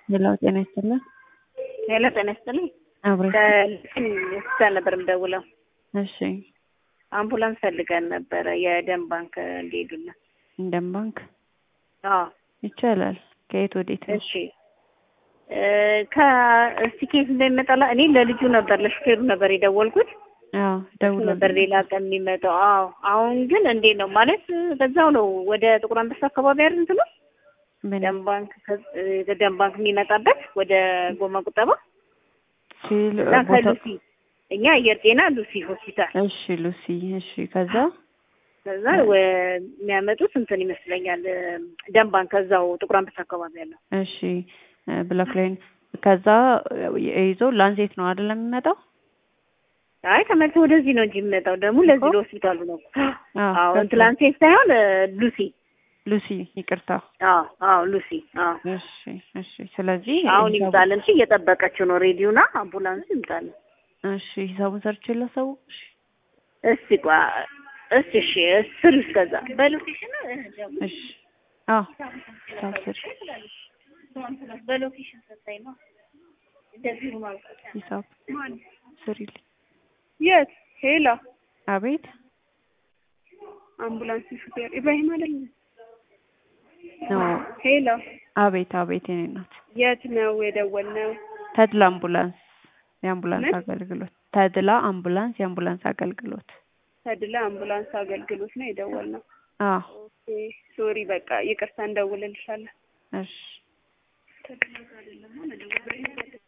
ሄሎ ጤና ይስጥልን። ሄሎ ጤና ይስጥልኝ። አብሬ ሆስፒታል ነበር የምደውለው። እሺ አምቡላንስ ፈልገን ነበረ የደም ባንክ እንዲሄዱልን። እንደም ባንክ አዎ ይቻላል። ከየት ወዴት ነው? እሺ ከእስቲ ኬት እንደሚመጣላ እኔ ለልጁ ነበር ለሹፌሩ ነበር የደወልኩት አዎ ደውሎ ነበር ሌላ ቀን የሚመጣው። አዎ አሁን ግን እንዴት ነው ማለት በዛው ነው ወደ ጥቁር አንበሳ አካባቢ አይደል እንትኑ ምን ደም ባንክ ደም ባንክ የሚመጣበት ወደ ጎማ ቁጠባ ሲል እና ቦታው ከሉሲ እኛ አየር ጤና ሉሲ ሆስፒታል እሺ ሉሲ እሺ ከዛ ከዛ ወ- የሚያመጡት እንትን ይመስለኛል ደም ባንክ ከዛው ጥቁር አንበሳ አካባቢ ያለው እሺ ብላክ ላይን ከዛ ይዞ ላንሴት ነው አይደለም የሚመጣው? አይ ተመልሶ ወደዚህ ነው እንጂ የሚመጣው ደግሞ ለዚህ እኮ። ለሆስፒታሉ ነው። አዎ አዎ ከዛ- እንትን ላንሴት ሳይሆን እ፣ ሉሲ ሉሲ ይቅርታ። አዎ አዎ ሉሲ አዎ እሺ እሺ ስለዚህ አሁን ሂሳቡ- ይምጣልን። እሺ እየጠበቀችው ነው ሬዲዮና አምቡላንስ ይምጣልን። እሺ ሂሳቡን ሰርቼ ላሳው እሺ እስቲ ቋ እስቲ እሺ ስሪ እስከዛ በሎኬሽን እሺ አዎ ሂሳብ ስሪ በሎኬሽን ሰጣኝ ነው እንደዚህ ነው ማለት ሂሳብ ስሪልኝ። የት ሄላ አቤት አምቡላንስ ሹፌር ኢብራሂም አይደል? ነው ሄላ አቤት አቤት የኔ ናት። የት ነው የደወልነው? ተድላ አምቡላንስ የአምቡላንስ ምን? አገልግሎት ተድላ አምቡላንስ የአምቡላንስ አገልግሎት ተድላ አምቡላንስ አገልግሎት ነው የደወልነው። አዎ ኦኬ ሶሪ፣ በቃ ይቅርታ እንደውልልሻለን። እሺ